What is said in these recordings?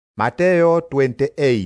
Mateyo 28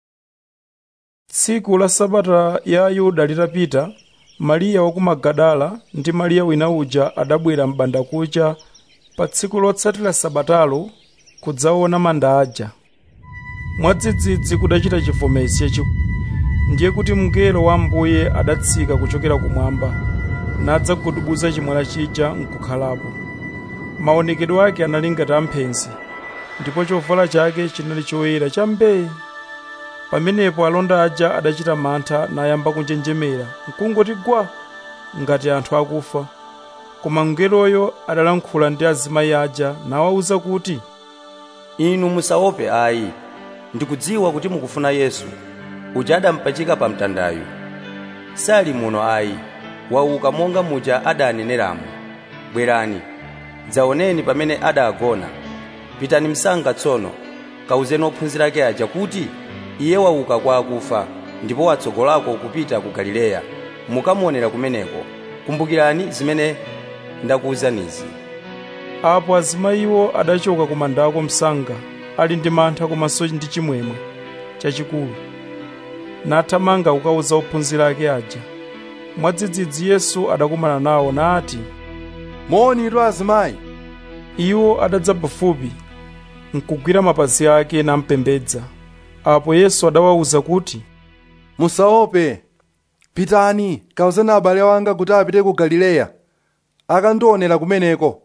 tsiku la sabata ya ayuda litapita mariya wa ku magadala ndi mariya wina uja adabwera m'bandakucha pa tsiku lotsatira sabatalo kudzaona manda aja mwadzidzidzi kudachita chivomezi chachikulu ndiye kuti mngelo wa ambuye adatsika kuchokera kumwamba nadzagudubuza chimwala chija nkukhalapo maonekedwe ake anali ngati amphenzi ndipo chovala chake chinali choyera chambee pamenepo alonda aja adachita mantha nayamba kunjenjemera nkungoti gwa ngati anthu akufa koma mngeloyo adalankhula ndi azimayi aja nawawuza kuti inu musaope ayi ndikudziwa kuti mukufuna yesu uja adampachika pa mtandayu sali muno ayi wauka monga muja adaneneramo bwerani dzaoneni pamene adagona pitani msanga tsono kawuzeni ophunzira ake aja kuti iye wauka kwa akufa ndipo watsogolako kupita ku galileya mukamuonera kumeneko kumbukirani zimene ndakuwuzanizi apo azimayiwo adachoka ku mandako msanga ali ndi mantha komanso ndi chimwemwe chachikulu nathamanga kukawuza ophunzira ake aja mwadzidzidzi yesu adakumana nawo nati moni azimayi iwo adadza pafupi nkugwira mapazi ake nampembedza apo yesu adawawuza kuti musaope pitani kawuzeni abale wanga kuti apite ku galileya akandionera kumeneko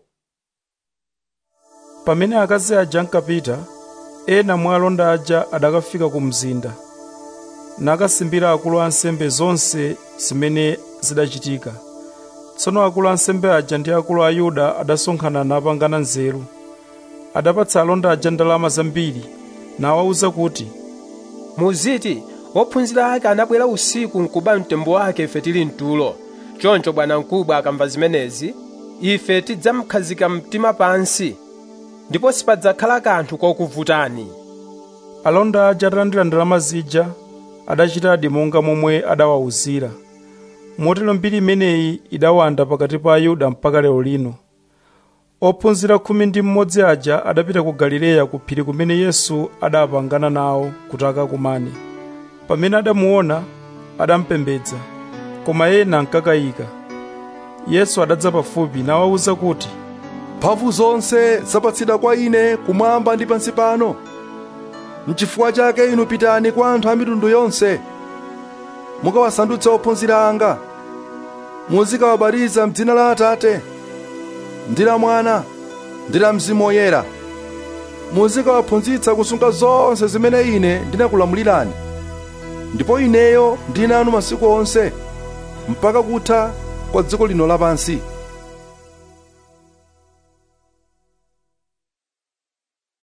pamene akazi aja ankapita ena mwa alonda aja adakafika ku mzinda nakasimbira akulu a ansembe zonse zimene zidachitika tsono akulu a ansembe aja ndi akulu a ayuda adasonkhana napangana nzeru adapatsa alonda aja ndalama zambiri nawawuza kuti muziti ophunzira ake anabwera usiku nkuba mtembo wake ife tili mtulo choncho bwanamkubwa akamva zimenezi ife tidzamkhazika mtima pansi ndipo sipadzakhala kanthu kokuvutani alonda aja atalandira ndalama zija adachitadi monga momwe adawawuzira motero mbiri imeneyi idawanda pakati pa ayuda mpaka lero lino ophunzira khumi ndi mmodzi aja adapita ku galileya ku phiri kumene yesu adapangana nawo kuti akakumane pamene adamuona adampembedza koma ena ankakayika yesu adadza pafupi nawawuza kuti mphamvu zonse zapatsidwa kwa ine kumwamba ndi pansi pano n'chifukwa chake inu pitani kwa anthu a mitundu yonse mukawasandutse ophunzira anga muzikawabatiza m'dzina la atate ndi la mwana ndi la mzimu woyera muzikawaphunzitsa kusunga zonse zimene ine ndinakulamulirani ndipo ineyo ndili nanu masiku onse mpaka kutha kwa dziko lino lapansi